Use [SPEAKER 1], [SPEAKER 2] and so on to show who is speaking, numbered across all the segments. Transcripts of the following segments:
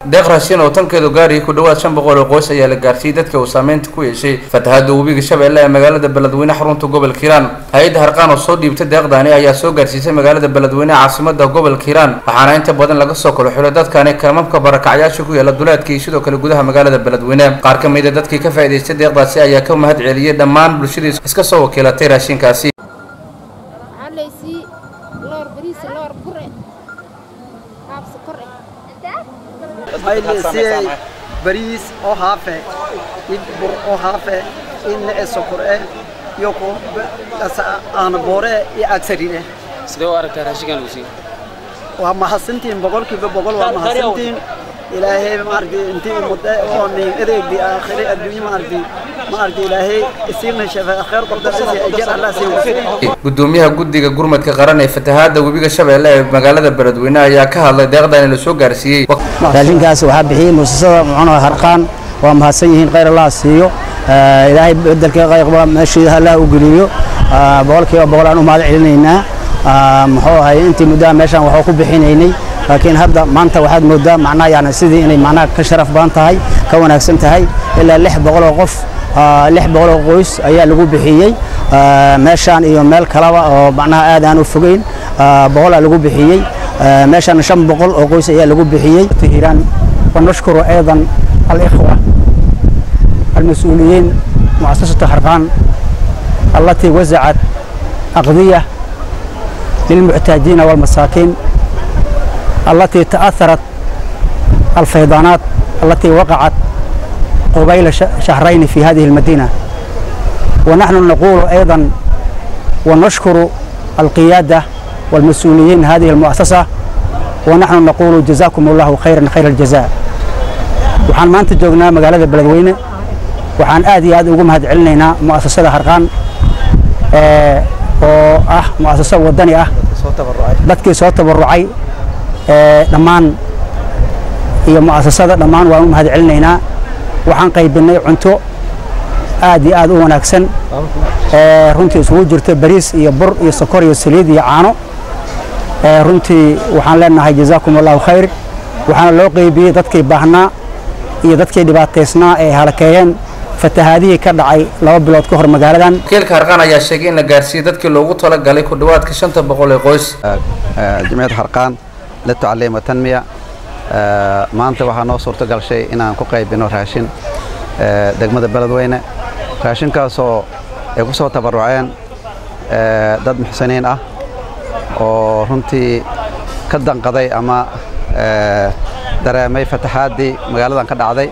[SPEAKER 1] deeq raashin oo tankeedu gaarayay ku dhawaad shan boqol oo qoys ayaa la gaarsiiyey dadka uu saameynta ku yeeshay fatahaada webiga shabeelle ee magaalada beledweyne xarunta gobolka hiiraan hay-adda harqaan oo soo dhiibtay deeqdaani ayaa soo gaarsiisay magaalada beledweyne caasimada gobolka hiiraan waxaana inta badan laga soo kala xulay dadkani kamamka barakacyaasha ku yaala duleedka iyo sidoo kale gudaha magaalada beledweyne qaar ka mida dadkii ka faa'idaystay deeqdaasi ayaa ka mahad celiyey dhammaan bulshadii iska soo wakiilatay raashinkaasi
[SPEAKER 2] waxaa laysii loor bariis loor bure qaab sokor eh
[SPEAKER 3] hayleysiyey bariis oo haafe id bur oo haafe in nece sokor eh iyo ku aana boore iyo agsarine
[SPEAKER 4] sidee u aragtaa raashinkan lagu siiyey
[SPEAKER 3] waa mahadsantiin boqolkiiba boqol waa mahadsantiin ilaahay maaragtay intii ummadda oo nin adeegdi aakhire adduunye maaragtay maaragtay ilaahay isiina shafa khayr qordasi ajar allah siin
[SPEAKER 1] gudoomiyaha guddiga gurmadka qaran ee fatahaada webiga shabeelle ee magaalada beledweyne ayaa ka hadlay deeqdan la soo gaarsiiyey
[SPEAKER 5] raashinkaas waxaa bixiyey muasasada muxuuna harqaan waa mahadsan yihiin khayr allah siiyo ilaahay bedelka qayqba meeshiida allah u geliyo boqolkiiba boqol aan u mahad celinaynaa muxuu ahay intii muddaha meeshaan waxuu ku bixinaynay laakiin hadda maanta waxaad moodaa macnaha yani sidii inay macnaha ka sharaf badan tahay ka wanaagsan tahay ilaa lix boqol oo qof lix boqol oo qoys ayaa lagu bixiyey meeshaan iyo meel kaleba oo macnaha aad aan u fogeyn boqolaa lagu bixiyey meeshaan shan boqol oo qoys ayaa lagu bixiyey hiiraan ونشكر أيضا الإخوة المسؤولين مؤسسة حرقان التي وزعت أغذية للمحتاجين والمساكين التي تأثرت الفيضانات التي وقعت قبيل شهرين في هذه المدينة ونحن نقول أيضا ونشكر القيادة والمسؤولين هذه المؤسسة ونحن نقول جزاكم الله خيرا خير الجزاء waxaan maanta joognaa magaalada beledweyne waxaan aad iyo aad ugu mahad celinaynaa mu'asasada harqaan oo ah mu'asaso wadani ah dadkii soo tabarucay dhammaan iyo mu'asasada dhammaan waan u mahad celinaynaa waxaan qaybinay cunto aad iyo aad u wanaagsan runtii isugu jirto bariis iyo bur iyo sokor iyo saliid iyo caano runtii waxaan leenahay jazaakum allahu khayr waxaana loo qeybiyey dadkii baahnaa iyo dadkii dhibaataysnaa ee halakeeyeen fatahaadihii ka dhacay laba bilood ka hor magaaladan
[SPEAKER 1] wakiilka harqaan ayaa sheegay in la gaarsiiyey dadkii loogu talagalay ku dhawaadka shanta boqol ee qoys
[SPEAKER 6] جمعية حرقان للتعليم والتنمية maanta waxaa noo suurto gashay inaan ku qaybino raashin degmada beledweyne raashinkaasoo ay ku soo tabaruceen dad muxsiniin ah oo runtii ka danqaday ama dareemay fataxaaddii magaaladan ka dhacday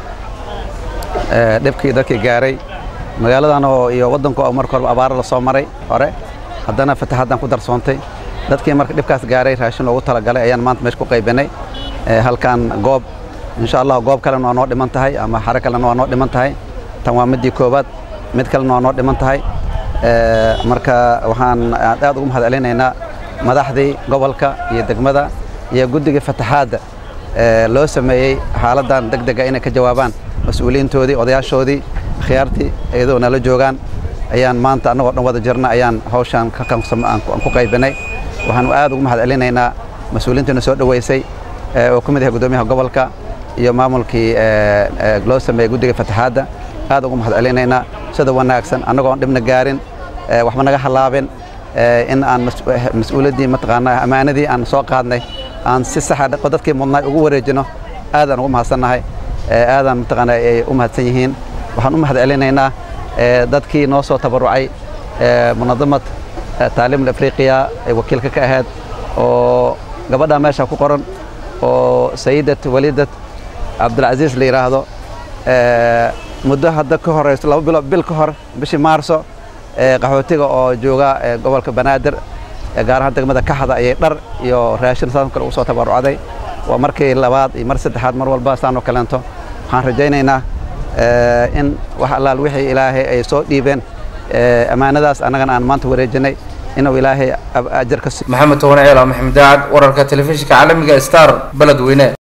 [SPEAKER 6] dhibkii dadkii gaaray magaaladan oo iyo waddanku oo marka hore abaaro la soo maray hore haddana fataxaaddan ku darsoontay dadkii marka dhibkaas gaaray raashin loogu talagalay ayaan maanta meesha ku qaybinay halkan goob insha allah goob kalena waa noo dhiman tahay ama xare kalena waa noo dhiman tahay tan waa midii koowaad mid kalena waa noo dhiman tahay marka waxaan aad ugu mahad celinaynaa madaxdii gobolka iyo degmada iyo guddiga fataxaadda loo sameeyey xaaladdan deg dega inay ka jawaabaan mas-uuliyiintoodii odayaashoodii khiyaartii iyadoo nala joogaan ayaan maanta annagoo dhan wada jirna ayaan hawshaan aan ku qaybinay waxaanu aad ugu mahad celinaynaa mas-uuliyiintiina soo dhoweysay oo ka mid yahay guddoomiyaha gobolka iyo maamulkii loo sameeyey guddiga fataxaadda aad ugu mahad celinaynaa sida wanaagsan annagoon dhibna gaarin waxba naga halaabin in aan mas-uuliyaddii mataqaanaa ammaanadii aan soo qaadnay aan si saxa dadkii mudnaay ugu wareejino aadaan ugu mahadsannahay aadaan mataqaanaa ay u mahadsan yihiin waxaan u mahad celinaynaa dadkii noo soo tabarucay munadamad taalim afriqiya ee wakiilka ka ahayd oo gabadha meesha ku qoran oo sayidat walidat cabdilcasiis la yidhaahdo muddo hadda ka horeyso laba bilo bil ka hor bishii maarso qaxootiga oo jooga gobolka banaadir gaar ahaan degmada kaxda ayay dhar iyo raashin saas kale ugu soo tabarucday waa markii labaad iyo mar saddexaad mar walba saan oo kaleento waxaan rajaynaynaa in wax allaal wixii ilaahay ay soo dhiibeen ammaanadaas annagana aan maanta wareejinay inuu ilaahay ajar ka
[SPEAKER 1] maxamed towane ceela maxamed daacad wararka telefishinka caalamiga star beledweyne